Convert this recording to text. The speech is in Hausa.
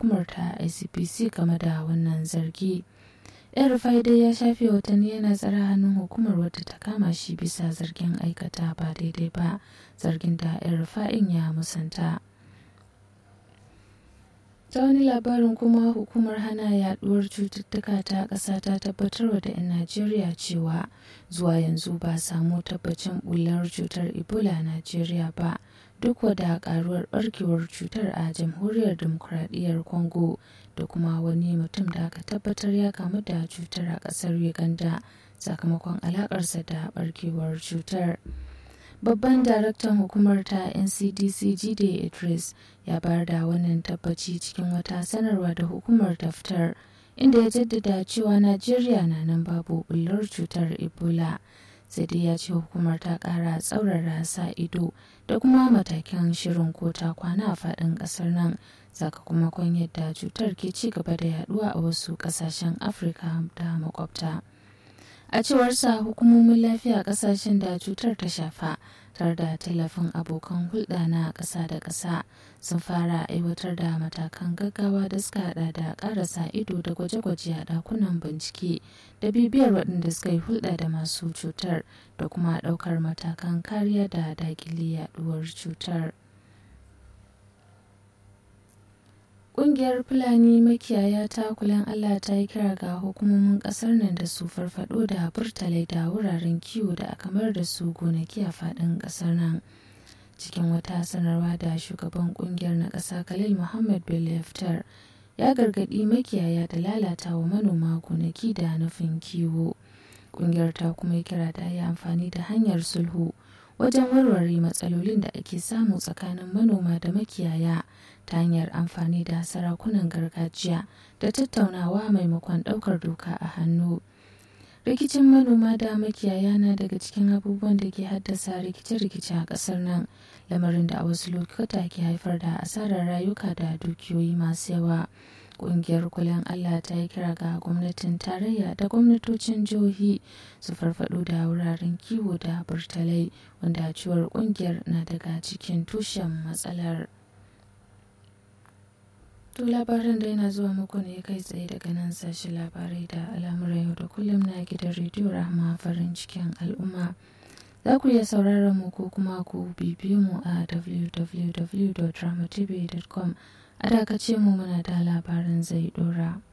hukumar ta icpc game da wannan zargi yan rufai dai ya shafe watanni yana tsara hannun hukumar wadda ta kama shi bisa zargin aikata ba daidai ba zargin da yan rufa'in ya musanta ta wani labarin kuma hukumar hana yaduwar cututtuka ta ƙasa ta tabbatarwa da 'yan najeriya cewa zuwa yanzu ba samu tabbacin bullar cutar ebola a najeriya ba duk wada karuwar barkewar cutar a jamhuriyar demokuraɗiyyar congo da kuma wani mutum da aka tabbatar ya kamu da cutar a ƙasar uganda sakamakon alakarsa da barkewar cutar babban daraktan hukumar ta ncdc jide idris ya bayar da wannan tabbaci cikin wata sanarwa da hukumar ta fitar inda ya jaddada cewa najeriya na nan babu bullar cutar ebola sai dai ya ce hukumar ta kara tsaurara sa ido da kuma matakan shirin ko ta kwana a faɗin ƙasar nan sakamakon yadda cutar ke ci gaba da yaduwa a wasu ƙasashen afirka da makwabta. a cewarsa hukumomin lafiya kasashen da cutar ta shafa tare da tallafin abokan hulɗa na ƙasa da ƙasa sun fara aiwatar da matakan gaggawa da suka hada da ƙarasa ido da gwaje-gwaje a ɗakunan bincike da bibiyar waɗanda suka yi hulɗa da masu cutar da kuma ɗaukar matakan kariya da daƙile yaɗuwar cutar. Ƙungiyar Fulani makiyaya ta kulan Allah ta yi kira ga hukumomin ƙasar nan da su farfado da burtalai da wuraren kiwo da aka mayar da su gonaki a faɗin ƙasar nan. Cikin wata sanarwa da shugaban ƙungiyar na ƙasa Khalil Muhammad Bello Yaftar ya gargaɗi makiyaya da lalata wa manoma gonaki da nufin kiwo. Ƙungiyar ta kuma yi kira da yi amfani da hanyar sulhu wajen warware matsalolin da ake samu tsakanin manoma da makiyaya ta hanyar amfani da sarakunan gargajiya da tattaunawa maimakon ɗaukar doka a hannu. Rikicin manoma da makiyaya na daga cikin abubuwan da ke haddasa rikice-rikice a ƙasar nan, lamarin da a wasu lokuta ke haifar da asarar rayuka da dukiyoyi masu yawa. Ƙungiyar kulen Allah ta yi kira ga gwamnatin tarayya da gwamnatocin jihohi su farfado da wuraren kiwo da burtalai wanda ciwar ƙungiyar na daga cikin tushen matsalar. To labaran da yana zuwa muku ne kai tsaye daga nan sashi labarai da al'amuran yau da kullum na gidan rediyo rahama farin cikin al'umma. Za ku iya sauraron mu ko kuma ku bibiyo mu a www.dramatv.com a dakace mu muna da labaran zai dora.